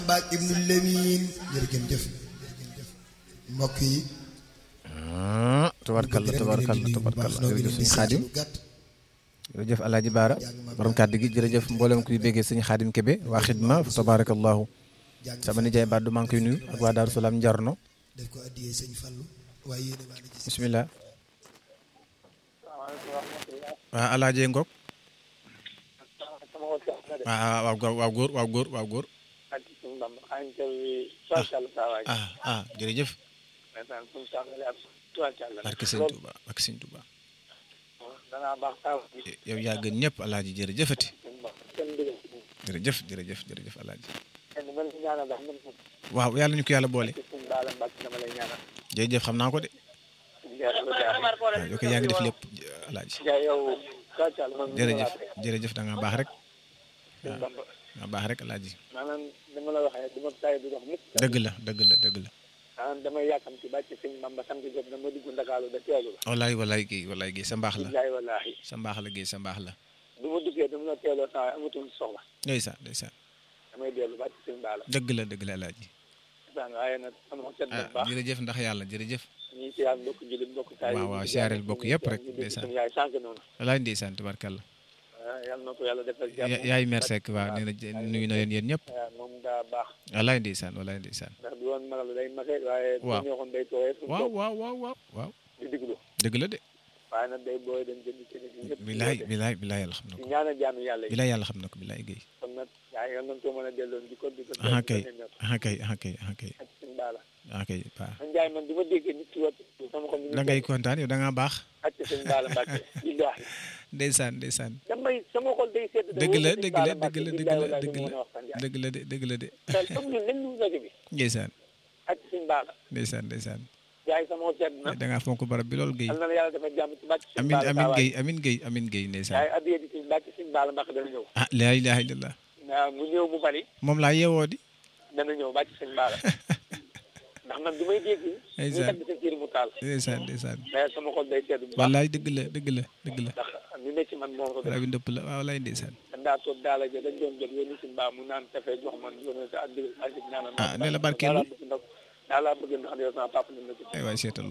baak ibnu lemin jërëjëf mbokk yi tabarkalla tabarkalla tabarkalla jërëjëf sëñ xaadim jërëjëf alaaji baara borom kàddu gi jërëjëf mboolem kuy béggee sëñ xaadim kebe waa xidma fa tabarakallahu sama nijaay baat du maa ngi koy nuyu ak waa daaru salaam njarno def ko addiyee sëñ Fallu waaye yéen a ci bismillah waa alaajee ngok waaw waaw góor waaw góor waaw góor waaw góor ah ah jërëjëf barke sëñ Touba barke sëñ Touba yow yaa gën ñëpp alaaji jërëjëfati jërëjëf jërëjëf jërëjëf alaaji waaw yàlla ñu ko yàlla boole jërëjëf xam naa ko de waaw yow kay yaa ngi def lépp alaaji jërëjëf jërëjëf da nga baax rek waaw nga baax rek alaaji dëgg la dëgg la dëgg la ah damay yàkkam ci bàcc sëñ Bamba sant jot na ma dugg Ndakaaru da teelu la. walaay walaay Guèye walaay Guèye sa mbaax la bilaay walaahi. sa mbaax la Guèye sa mbaax la. du ma duggee dama la teeloo saa waay amatul soxla. ndeysaan ndeysaan. damay dellu bàcc sëñ Ba la. dëgg la dëgg la alaaji. ndeysaan waaye nag sama xol set na bu ah baax. jërëjëf ndax yàlla jërëjëf. ñi si yàlla mbokk jullit mbokk taay. waaw waaw siyaareel bokk yëpp rek ndeysaan. yaay sànq noonu. walaay ndeysaan tubarkalla. ah yàlla na ko yàlla defal jàmm. ya- yaay mer Seck waaw nee na nuyu na leen yéen ñëpp. waaw moom daa baax. walaay ndeysaan walaay ndeysaan. ndax du woon magal day mage waaye. waaw bu ñu waxoon day tooyee. fu mu waaw toog waaw waaw waaw waaw. di diglu. dëgg la de. waaye nag day booy dem jënd ci nit ñi ñëpp. bilaay bilaay bilaay yàlla xam na di ko. ñaanal jaamu yàlla yi. bilaay yàlla xam na ko bilaay Guèye. kon nag yaa ngi nañ ko mën a delloo di ko di ko. ah kay ah kay ah kay ah kay ak sëñ Ba la. ah kay waaw. man Ndiaye man du ma déggee nit ki wat sama xol mi ngi da ngay kontaan yow da ngaa baax. ak sëñ Ba la Mbacke billaahi ndeysaan ndeysaan. damay sama xol day sedd dëgg la dëgg la dëgg la dëgg la dëgg la dëgg la de dëgg la de. comme ñun nañ ñu rajo bi ndeysaan ak sëñ Ba la ndeysaan ndeysaan. Ndiaye sama xol sedd na da ngaa fonk barab bi lool Guèye. am na la yàlla dafa jàmm ci bàcc sëñ amin Ba la amin saa waay. Guèye amin Guèye amin Guèye ndeysaan. Ndiaye addiyee di sëñ bàcc sëñ Ba la Mbacke dana ñëw ah laa ilaaha illallah. waaw mu ñëw mu bari moom laa yeewoo di. dana ñëw bàcc sëñ Ba la ndax man du may dégg ñu Ndeysaan. tagg sa kër mu taal ndeysaan ndeysaan. mais sama xol day sedd bu baax wallaay dëgg la dëgg la dëgg la. ndax ñu ne ci man moom ko def rabi ndëpp la waaw wallaay ndeysaan. dan daa toog daala ja dañ doon jot yónni sëñ Ba mu naan café jox man yónni sa addi ak ñaanal Ah, ne la barkeelu. daa laa bëgg ndax daa laa bëgg ndax yow sama papa na ko ay waay seetal